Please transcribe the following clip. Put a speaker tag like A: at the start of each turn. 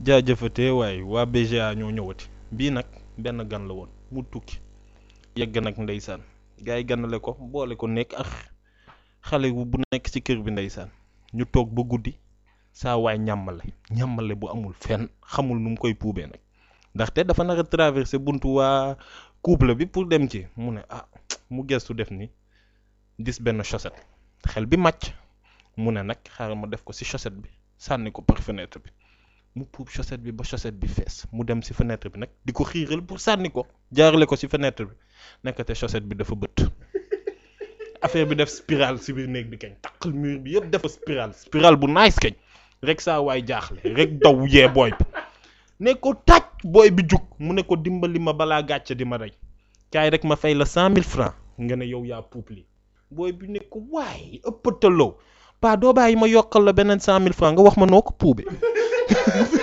A: jaajëfatee waaye waa BGA ñoo ñëwati bii nag benn gan la woon mu tukki yegg nag ndeysaan gars yi ganale ko boole ko nekk ak xale bu nekk ci kër bi ndeysaan ñu toog ba guddi saa waay ñàmmale ñàmmale bu amul fenn xamul nu mu koy puubee nag ndaxte dafa nar a traversé buntu waa couple bi pour dem ci mu ne ah mu gestu def ni gis benn chaussette xel bi màcc mu ne nag xaaral ma def ko ci chaussette bi sànni ko par fenêtre bi mu puub chaussette bi ba chaussette bi fees mu dem ci fenêtre bi nag di ko xiiral pour sànni ko jaarale ko ci fenêtre bi nekkate chaussette bi dafa bët affaire bi def spirale ci biir néeg bi kañ taqal mur bi yëpp dafa spirale spirale bu nice kañ rek saa waay jaaxle rek daw yee booy bi ne ko tàj booy bi jug mu ne ko dimbali ma balaa gàcce di ma rey kaay rek ma fay la cent mille francs nga ne yow yaa puub lii booy bi ne ko waay ëppataloo paa doo bàyyi ma yokkal la beneen cent mille francs nga wax ma noo ko puube